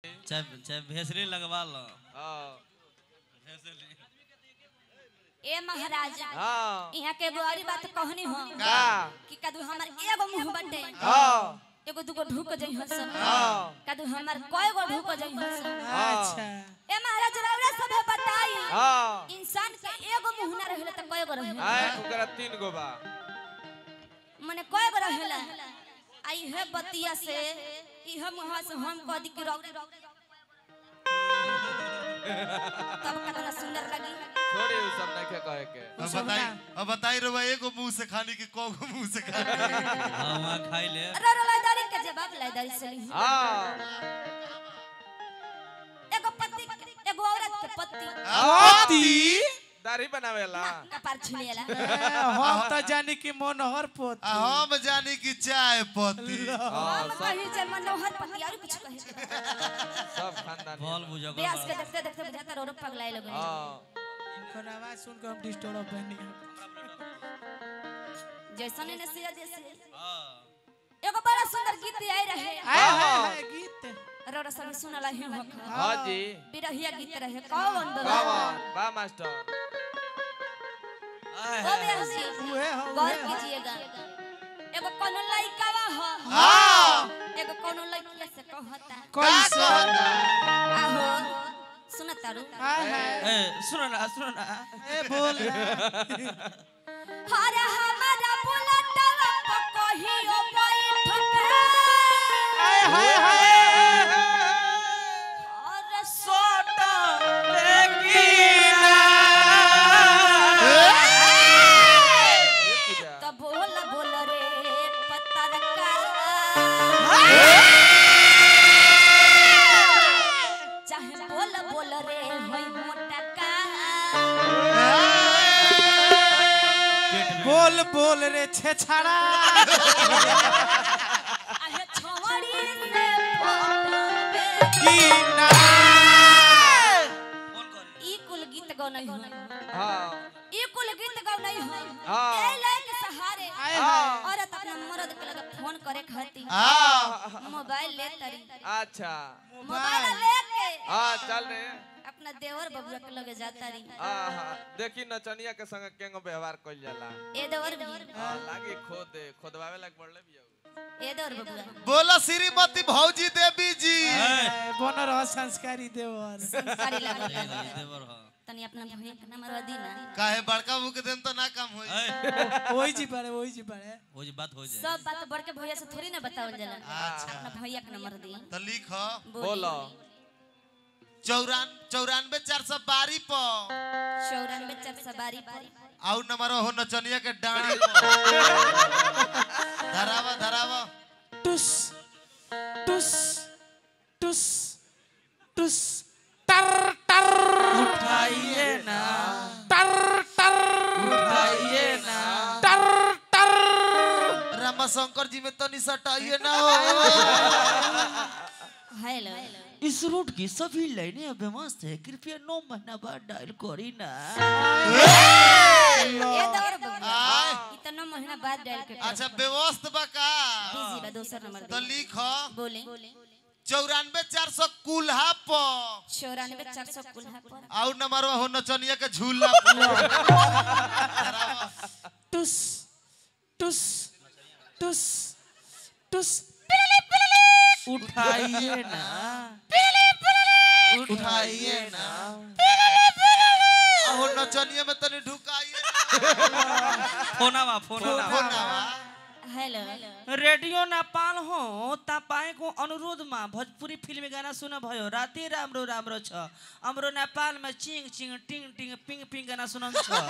चाहे चाहे भेसरी लगवा लो हाँ भेसरी ए महाराज हाँ यहाँ के एगो और बात कहनी हो का कि कदू हमार एगो मुंह बटे हाँ एगो दूगो ढुक जाइ हसन हाँ कदू हमार कय गो ढुक जाइ हसन अच्छा ए महाराज रौरा सब बताई हाँ इंसान के एगो मुंह ना रहेला त कय गो रहेला आए ओकरा तीन गो बा मने कय गो रहेला आई है बतिया से इह मुंह से हम कह दी कि रौरा तब कतना सुंदर लगी छोड़ी उ सब नहीं के कहे के अब बताई अब बताई रे भाई एगो मुंह से खानी कि को गो मुंह से खानी हाँ वहाँ खाई ले रौरा लाइदारी के जवाब लाइदारी से ली हाँ एगो पति एगो औरत के पति पति दाढ़ी बनावेला कपार छुलिएला हम तो जानी कि मनोहर आ पोती हम जानी कि चाय पत्ती हम कही जे मनोहर पति और कुछ कहे सब खानदान बॉल बुझो ब्यास के देखते देखते बुझाता रो रो पगलाए लगन हाँ इनकर आवाज सुन के हम डिस्टर्ब बनी जैसन ने सिया जैसे हाँ एगो बड़ा सुंदर गीत आई रहे हाय हाय हाय गीत रोरा सब सुनला ही हो हाँ जी बिरहिया गीत रहे कौन दो कौन बा मास्टर आए ओ ब्यास जी उहे हो गौर कीजिएगा एगो कोनो लइकावा हो हाँ एगो कोनो लइकिया से कहता कैसे आहो सुनता रू हाय हाय ए सुनो ना सुनो ना ए बोल हरे हमारा बुलटवा पर कहियो बैठ के हाय हाय हाय और सोटा ये पूजा तो बोल बोल रे पतरका चाहे बोल बोल रे होई मोटका बोल बोल रे छेछड़ा आहे छोड़ी से फोटो की ना फोन कर ई कुल गीत गौनई हो हाँ ई कुल गीत गौनई हो हाँ। ए लाइन सहारे हाय हाय औरत अपना मर्द के लगे फोन करे खातिर हाँ मोबाइल ले तरी अच्छा मोबाइल लेके हाँ चल रे अपना देवर बबुआ के लगे जाता रही हाँ हाँ देखी नचनिया के संग केंगो व्यवहार कइल जाला ए देवर भी हाँ लागी खोद दे खोदवावे लाग बढ़ले भी ए देवर बबुआ बोला श्रीमती भौजी देवी जी बन रह संस्कारी देवर संस्कारी लागल ए, देवर हो तनी अपना भैया के नाम रदी ना काहे बड़का मुंह के देम तो ना काम होई ए वही जी पड़े वही जी पड़े वो जी बात हो जाए सब बात बड़ के भैया से थोड़ी ना बतावल जाला अपना भैया के नंबर दी तो लिख बोलो चौरान चौरानवे चार सौ बारी पर चौरानवे चार सौ बारी पर आउ नंबर हो नचनिया के डांडी पर धरावा धरावा टुस टुस टुस टुस टर टर उठाइए ना टर टर उठाइए ना टर टर रामा शंकर जी में तनी सटाइए ना हो हेलो इस रूट की सभी लाइनें अब मस्त है कृपया नौ महीना बाद डायल करी ना ए देवर बबुआ आय इतना महीना बाद डायल के अच्छा व्यवस्थ बा का बिजी बा दूसरा नंबर तो दे लिख बोले चौरानवे चार सौ कुल्हा पर चौरानवे चार सौ कुल्हा पर आउ नंबर हो नचनिया के झूला पर धरावा टुस टुस टुस टुस उठाइए ना उठाइए ना हो नचनिया में तनी ढुकाइए फोनावा फोनावा फोनावा हेलो रेडियो नेपाल हो तपाईँको अनुरोधमा भोजपुरी फिल्मी गाना सुन भयो राति राम्रो राम्रो छ हाम्रो नेपालमा चिङ चिङ टिङ टिङ पिङ पिङ गाना सुनाउँछ ए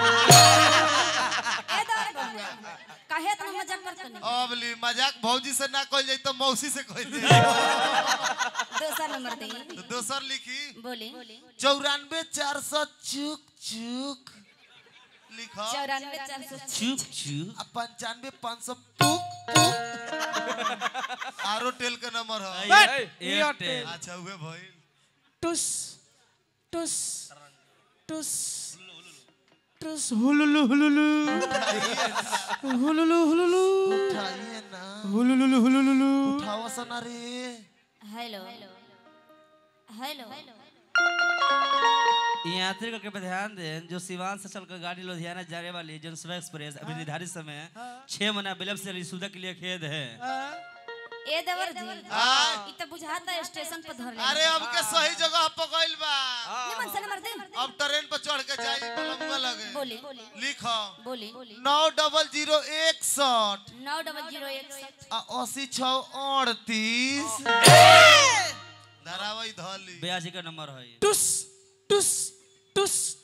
देवर बबुआ काहे इतना मजाक करत नहीं अब ली मजाक भौजी से ना कह जाई तो मौसी से कह दे दूसरा नंबर दे तो दोसर लिखी बोले चौरानवे चार सौ चुक चुक लिखो चौरानवे चार सौ चुप चुप आ पंचानवे पाँच सौ पुक पुक आरो टेल के नंबर हो एयरटेल अच्छा हुए भइल टुस टुस टुस टुस हुलुलु हुलुलु हुलुलु हुलुलु उठाइए ना हुलुलु हुलुलु उठाओ सना रे हेलो हेलो ये यात्री को कृपया ध्यान दें जो सिवान से चलकर गाड़ी लुधियाना जाने वाली जनसभा एक्सप्रेस अभी निर्धारित समय छह महीना विलंब से रिसुदा के लिए खेद है ए देवर जी आय। ई त बुझाता स्टेशन पर धर अरे अब के सही जगह पकइल बा निमन से नंबर दे अब ट्रेन पर चढ़ के जाई बलमुआ लगे बोली लिखो बोली नौ डबल जीरो इकसठ नौ डबल जीरो एक आ अस्सी छ अड़तीस धरावई धली बयासी का नंबर है टुस टुस टुस